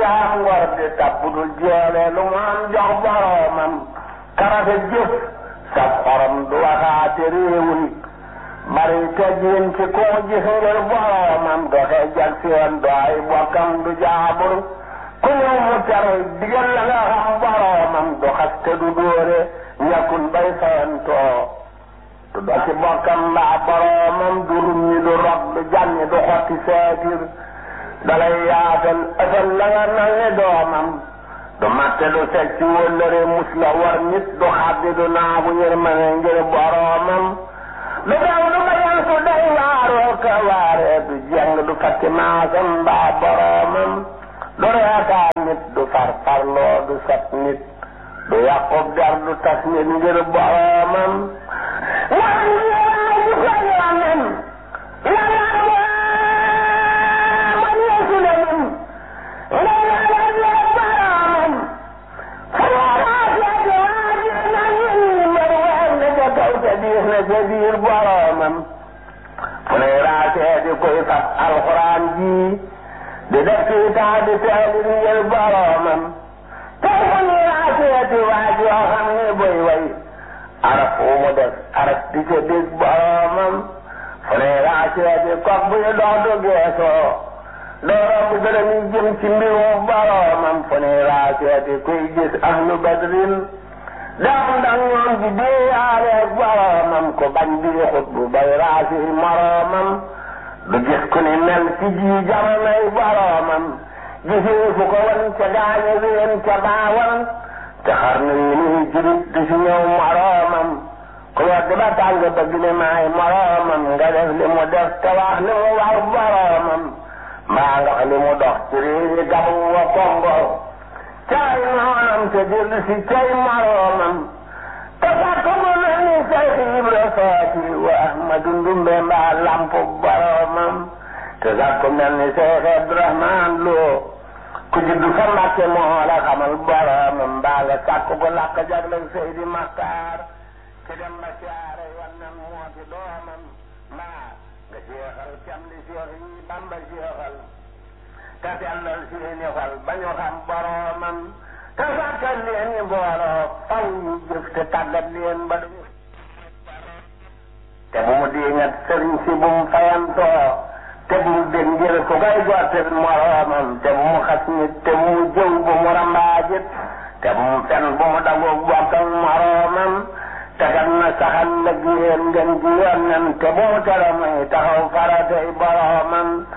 am ngor di tabbudul jeele lu mu am jox boroomam karafe jëf sa xorom du waxaate réewul bari teggin ci ku mu gis ngir boroomam doxe jag seen do ay bokkam du jaabur ku ñëw mu tere digal la nga xam boroomam du xaste du dóore ñàkkul bay fayantoo du do ci bokkam mbaa boroomam du rumñi du rob du jànni du xotti seetir dalay yaatal ësal la nga nal ne doomam du matte du seg ci wëllëre mus la war nit du xaddi du naagu yërmane ngir boroomam du daw du bayan su day waaroo ka waaree du jeng du fakki maasam mbaa boroomam du reekaa nit du farfarloo du sot nit du yàqub der du tas nit ngir boroomam wan ñëwaay du ko yoonam la man yeesu la nim biir boroomam fu ne raasee di koy fab alxuraan ji di def ci taa di teelir ngir boroomam tey fu ne raasee di waaj yoo xam ne boy way araf wu mu def araf di ca dégg boroomam fu ne raasee di kok buy dox du geesoo dooro bu gërëm yi jëm ci mbirum boroomam fu ne raasee di koy gis ahlu badrin daam ndax ñoom di déeyaale boroomam ko bañ di xut bu bay raasi moroomam du gis ku ni mel ci ji jamonoy boroomam gisee fu ko wan ca gaañe ween ca baawan te xar na yi ni jurit du si ñëw moroomam ku wedd ba tàng bëgg ne maay moroomam nga def li mu def te wax li mu war boroomam mbaa nga wax li mu dox ci réewi gabu wa kongo caay noonam te dellu si cay moroomam te fàtte mu mel ni Seex Ibra Faati wa Ahmadu Ndumbe mbaa lampu boroomam te sàkku mel ni Seex Abdurahmaan Lo ku juddu fa Mbàkke moo la xamal boroomam mbaa nga sàkku ko làkk jagleel Seydi Maxtaar te dem ba siyaare wannan moo ci doomam mbaa nga seexal cam li Seex yi Bamba seexal te sellal seeni xol ba ñu xam boroomam te sàkkal leen i mbooloo faw ñu jëf te tàggat leen ba duñu te bu mu diingat sëriñ si bu mu fayantoo te bu mu dégg ngir ku koy gottil moroomam te bu mu xas nit te bu mu jëw bu mu rambaajit te bu mu fen bu mu dagoog bokkal moroomam te kat na saxal lëg yéen ngeen ji yoon te bu mu tere muy taxaw faratay boroomam